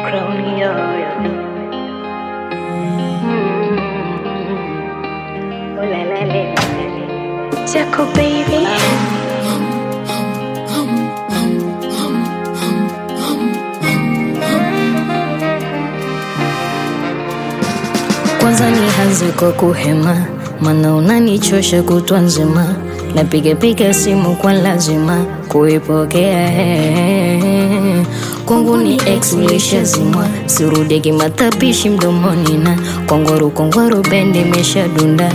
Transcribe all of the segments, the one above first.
crown, yeah, yeah. Mm. Oh, la, la, la, la, la. Jaco, baby. Kwanza nianze kwa kuhema, maana unanichosha kutwa nzima, napiga piga simu kwa lazima kuipokea. Kwangu ni ex ulishazimwa, sirudi kimatapishi mdomoni na kongwaru kongwaru bendi imeshadunda.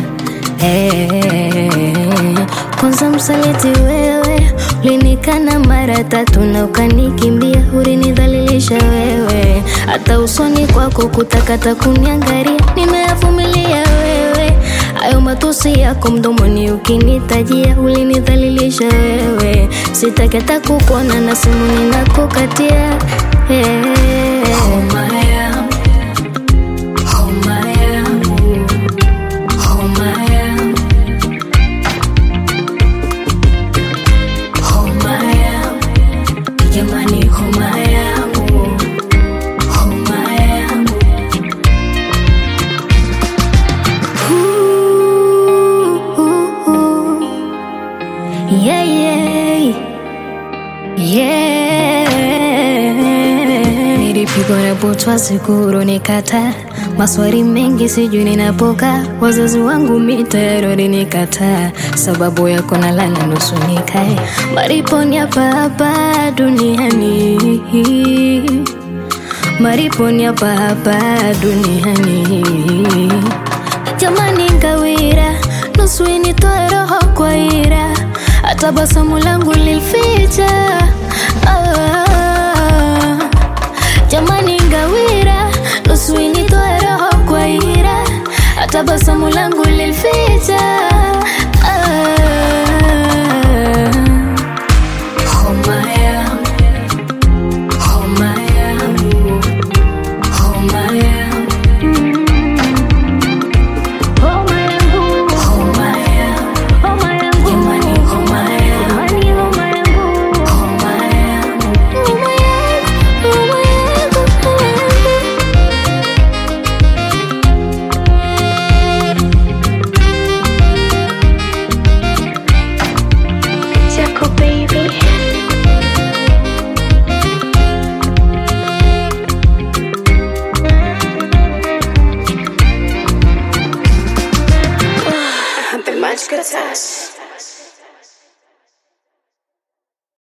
Hey, kwanza msaliti wewe ulinikana mara tatu na ukanikimbia, ulinidhalilisha wewe, hata usoni kwako kutakata kuniangalia, nimeyavumilia wewe, hayo matusi yako mdomoni ukinitajia, ulinidhalilisha wewe, sitaki hata kukuona na simu ninakukatia. Hey, homa yangu, homa yangu, homa yangu homa yangu jamani, homa yangu, homa yangu Ooh, ooh, ooh. Yeah, yeah. Yeah. Nilipigwa na butwa sikuru nikata maswali mengi sijui ninapoka wazazi wangu mitayari walinikataa sababu yako nalala nusu nikae mariponi hapa hapa duniani mariponi hapa hapa duniani jamani ngawira nusu initoe roho kwa ira hata basamu langu lilficha ah, jamani ngawira nusu initoe roho kwa ira hata basamu langu lilficha